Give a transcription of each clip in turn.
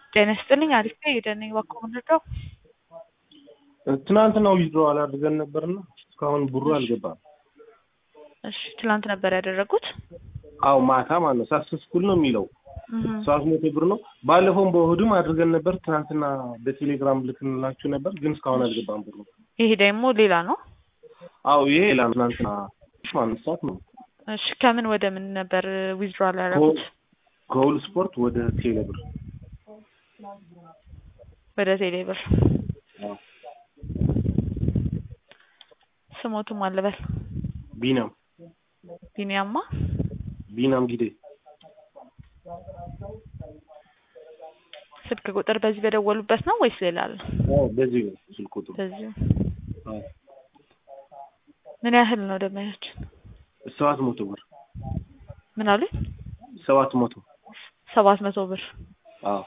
ጤና ይስጥልኝ አሪፍ ነኝ የደነኝ እባክዎ ምንድነው? ትናንትና ዊዝድሮዋል አድርገን ነበርና እስካሁን ብሩ አልገባም። እሺ ትላንት ነበር ያደረጉት? አው ማታ ማለት ነው ሳክሰስፉል ነው የሚለው እህ ሰባት መቶ ብር ነው። ባለፈውም በእሑድም አድርገን ነበር። ትናንትና በቴሌግራም ልክንላችሁ ነበር፣ ግን እስካሁን አልገባም ብሩ። ይሄ ደግሞ ሌላ ነው። አው ይሄ ሌላ ነው። ትናንትና ማንሳት ሰዓት ነው እሺ ከምን ወደ ምን ነበር ዊዝድሮዋል ያደረጉት? ከሁሉ ስፖርት ወደ ቴሌ ብር ወደ ቴሌ ብር። አዎ። ስሞቱም አልበል ቢናም ቢኒያማ ቢናም ጊዜ ስልክ ቁጥር በዚህ በደወሉበት ነው ወይስ ሌላ አለ? አዎ በዚህ ነው ስልክ ቁጥሩ። በዚሁ አዎ ምን ያህል ነው ደመያችን? ሰባት መቶ ብር ምን አሉኝ? ሰባት መቶ ሰባት መቶ ብር አዎ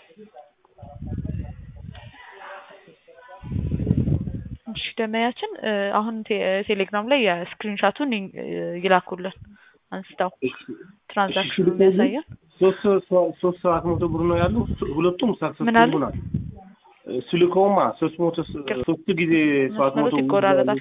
እሺ ደመያችን አሁን ቴ- ቴሌግራም ላይ የስክሪንሻቱን ይ- ይላኩልን አንስተው ትራንዛክሽኑ የሚያሳየን ሶስት ሶስት ሰባት መቶ ብር ነው ያለው። ሁለቱም ሳክሰስፉል ምን አሉ? ሆኗል። ስልከውማ ሶስት መቶ ሶስት ጊዜ ሰባት መቶ መስመሮች ይቆራረጣል።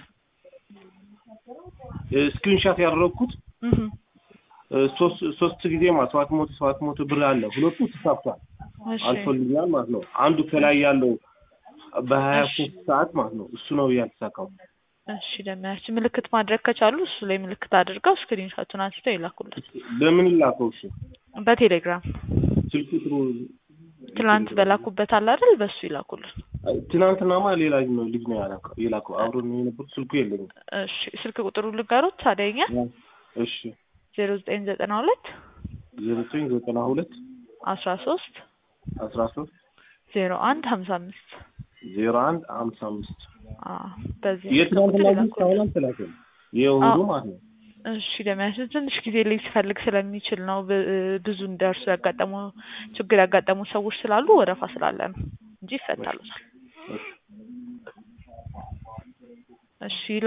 ስክሪንሻት ያደረግኩት እህ ሶስት ሶስት ጊዜ ማ ሰባት መቶ ሰባት መቶ ብር አለ። ሁለቱ ተሳክቷል እሺ አልፎልኛል ማለት ነው። አንዱ ከላይ ያለው በሀያ እሺ። ሶስት ሰዓት ማለት ነው እሱ ነው ያልተሳካው። እሺ ደመያችን ምልክት ማድረግ ከቻሉ እሱ ላይ ምልክት አድርገው ስክሪንሻቱን አንስተው ይላኩልን በምን ላከው? እሱ በቴሌግራም ስልክ ቁጥሩ ትላንት በላኩበት አለ አይደል? በሱ ይላኩልን። ትናንትናማ ሌላ ነው ልጅ ነው ያላከው የላከው አብሮ ነው የነበሩት። ስልኩ የለኝም። እሺ ስልክ ቁጥሩ ልጋሩት ታዲያኛ እሺ ዜሮ ዘጠኝ ዘጠና ሁለት ዘጠኝ ዘጠና ሁለት አስራ ሶስት አስራ ሶስት ዜሮ አንድ ሀምሳ አምስት ዜሮ አንድ ሀምሳ አምስት በዚህ የትናንትና ቁጥር ግን ይላኩልን። እስካሁን አልተላከም። የእሑዱ አዎ። ማለት ነው። እሺ ደመያችን ትንሽ ጊዜ ላይ ሲፈልግ ስለሚችል ነው። ብ- ብዙ እንደርሱ ያጋጠሙ ችግር ያጋጠሙ ሰዎች ስላሉ ወረፋ ስላለ ነው እንጂ ይፈታሉታል። እሺ